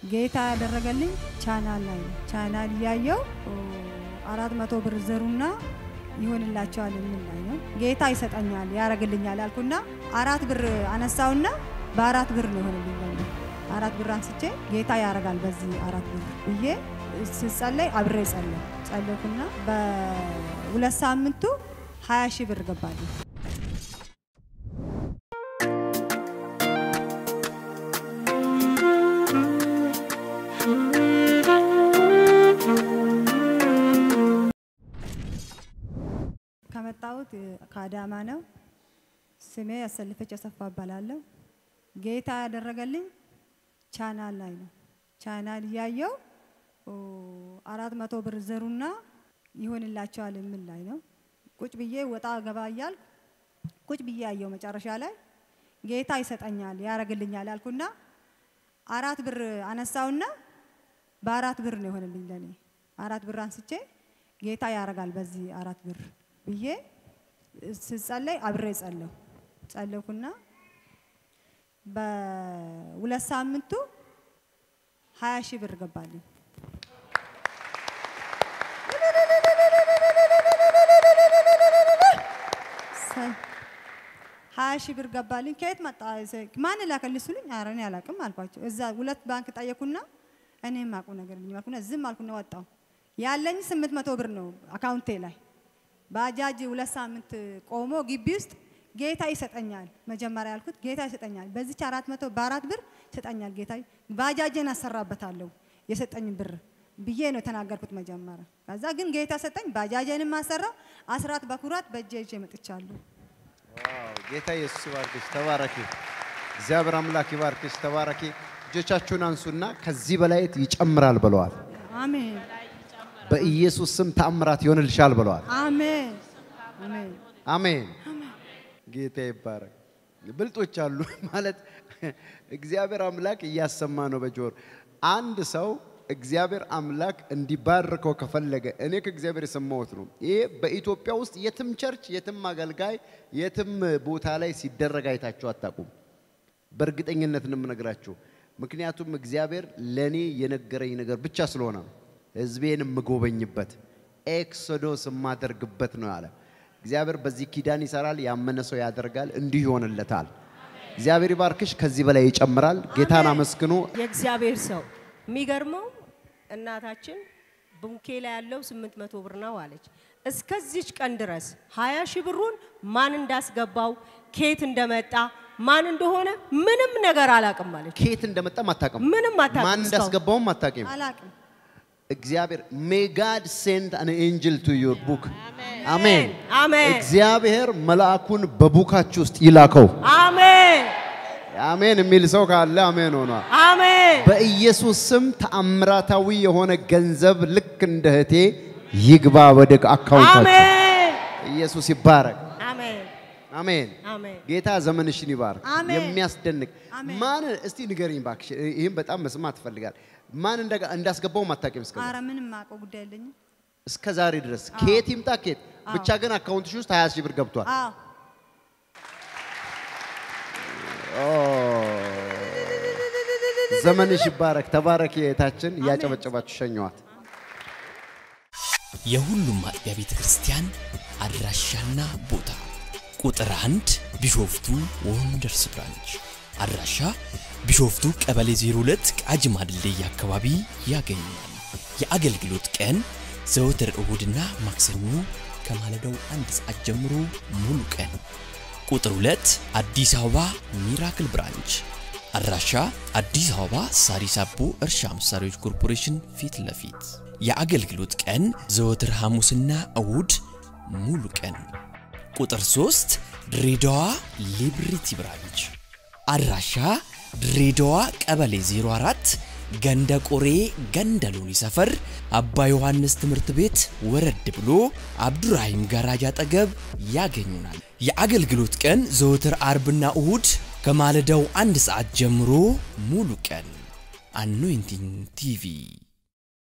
ጌታ ያደረገልኝ ቻናል ላይ ነው። ቻናል እያየው አራት መቶ ብር ዘሩና ይሆንላቸዋል የሚል ላይ ነው። ጌታ ይሰጠኛል ያረግልኛል ያልኩና አራት ብር አነሳውና በአራት ብር ነው የሆነልኝ። ለኔ አራት ብር አንስቼ ጌታ ያረጋል በዚህ አራት ብር ብዬ ስጸለይ አብሬ ጸለይ ጸለይኩና በሁለት ሳምንቱ ሀያ ሺህ ብር ገባልኝ። ከመጣሁት ከአዳማ ነው። ስሜ ያሰልፈች አሰፋ እባላለሁ። ጌታ ያደረገልኝ ቻናል ላይ ነው። ቻናል እያየው አራት መቶ ብር ዘሩና ይሆንላቸዋል የሚል ላይ ነው። ቁጭ ብዬ ወጣ ገባ እያልኩ ቁጭ ብዬ ያየው መጨረሻ ላይ ጌታ ይሰጠኛል ያረግልኛል ያልኩና አራት ብር አነሳውና በአራት ብር ነው የሆነልኝ ለኔ አራት ብር አንስቼ ጌታ ያረጋል በዚህ አራት ብር ብዬ ስጸለይ አብሬ ጸለሁ ጸለኩና በሁለት ሳምንቱ ሀያ ሺህ ብር ገባልኝ። ሀያ ሺህ ብር ገባልኝ። ከየት መጣ? ማን ላከልኝ ሲሉኝ ኧረ እኔ አላውቅም አልኳቸው። እዛ ሁለት ባንክ ጠየኩና እኔ የማውቀው ነገር የለኝም አልኩና ዝም አልኩና ወጣሁ። ያለኝ ስምንት መቶ ብር ነው አካውንቴ ላይ። ባጃጅ ሁለት ሳምንት ቆሞ ግቢ ውስጥ ጌታ ይሰጠኛል። መጀመሪያ ያልኩት ጌታ ይሰጠኛል፣ በዚች አራት መቶ በአራት ብር ይሰጠኛል ጌታ፣ ባጃጄን አሰራበታለሁ የሰጠኝ ብር ብዬ ነው የተናገርኩት መጀመሪያ። ከዛ ግን ጌታ ሰጠኝ፣ ባጃጄንም አሰራው፣ አስራት በኩራት በእጄ ይዤ መጥቻለሁ። ጌታ ኢየሱስ ይባርክሽ፣ ተባረኪ። እግዚአብሔር አምላክ ይባርክሽ፣ ተባረኪ። እጆቻችሁን አንሱና ከዚህ በላይ ይጨምራል ብለዋል። አሜን በኢየሱስ ስም ተአምራት ይሆንልሻል ብለዋል። አሜን አሜን አሜን። ጌታ ይባረክ። ብልጦች አሉ ማለት እግዚአብሔር አምላክ እያሰማ ነው በጆር አንድ ሰው እግዚአብሔር አምላክ እንዲባርከው ከፈለገ እኔ ከእግዚአብሔር የሰማሁት ነው። ይሄ በኢትዮጵያ ውስጥ የትም ቸርች፣ የትም አገልጋይ፣ የትም ቦታ ላይ ሲደረግ አይታችሁ አታውቁም። በእርግጠኝነት ነው የምነግራችሁ። ምክንያቱም እግዚአብሔር ለእኔ የነገረኝ ነገር ብቻ ስለሆነ ነው። ህዝቤን የምጎበኝበት ኤክሶዶስ የማደርግበት ነው ያለ እግዚአብሔር። በዚህ ኪዳን ይሰራል። ያመነ ሰው ያደርጋል፣ እንዲሁ ይሆንለታል። እግዚአብሔር ይባርክሽ። ከዚህ በላይ ይጨምራል። ጌታን አመስግኑ። የእግዚአብሔር ሰው የሚገርመው እናታችን ቡንኬ ላይ ያለው ስምንት መቶ ብር ነው አለች። እስከዚች ቀን ድረስ ሀያ ሺህ ብሩን ማን እንዳስገባው ኬት እንደመጣ ማን እንደሆነ ምንም ነገር አላቅም አለች። ከየት እንደመጣም አታውቅም። ምንም አታውቅም ማን እስካሁን። እንዳስገባውም አታውቂም። አላቅም እግዚአብሔር ሜይ ጋድ ሴንድ አን ኤንጅል ቱ ዩር ቡክ አሜን። አሜን እግዚአብሔር መልአኩን በቡካችሁ ውስጥ ይላከው። አሜን አሜን የሚል ሰው ካለ አሜን ሆኗል። አሜን በኢየሱስ ስም ተአምራታዊ የሆነ ገንዘብ ልክ እንደ እህቴ ይግባ ወደ አካውንታችሁ። አሜን ኢየሱስ ይባረክ። አሜን አሜን። አሜን ጌታ ዘመንሽን ይባርክ። አሜን። የሚያስደንቅ አሜን። ማን እስቲ ንገሪኝ እባክሽ፣ ይህም በጣም መስማት እፈልጋል። ማን እንደ- እንዳስገባውም አታውቂም እስከ አረ ምንም ማውቀው ጉዳይ የለኝም። እስከ ዛሬ ድረስ ከየት ይምጣ ከየት ብቻ ግን አካውንትሽ ውስጥ 20 ሺህ ብር ገብቷል። አዎ ኦ፣ ዘመንሽ ይባረክ። ተባረክ የታችን እያጨበጨባችሁ ሸኘዋት። የሁሉም አጥቢያ ቤተ ክርስቲያን አድራሻና ቦታ ቁጥር አንድ ቢሾፍቱ ወንደርስ ብራንች አድራሻ ቢሾፍቱ ቀበሌ 02 ቃጂማ ድልድይ አካባቢ ያገኛል። የአገልግሎት ቀን ዘወትር እሁድና ማክሰኞ ከማለዳው አንድ ሰዓት ጀምሮ ሙሉ ቀን። ቁጥር 2 አዲስ አበባ ሚራክል ብራንች አድራሻ አዲስ አበባ ሳሪስ አቦ እርሻ መሳሪያዎች ኮርፖሬሽን ፊት ለፊት የአገልግሎት ቀን ዘወትር ሐሙስና እሁድ ሙሉ ቀን። ቁጥር 3 ድሬዳዋ ሊብሪቲ ብራንች አድራሻ ድሬዳዋ ቀበሌ 04 ገንደ ቆሬ ገንደ ሎኒ ሰፈር አባ ዮሐንስ ትምህርት ቤት ወረድ ብሎ አብዱራሂም ጋራጅ አጠገብ ያገኙናል። የአገልግሎት ቀን ዘወትር አርብና እሁድ ከማለዳው አንድ ሰዓት ጀምሮ ሙሉ ቀን። አኖይንቲንግ ቲቪ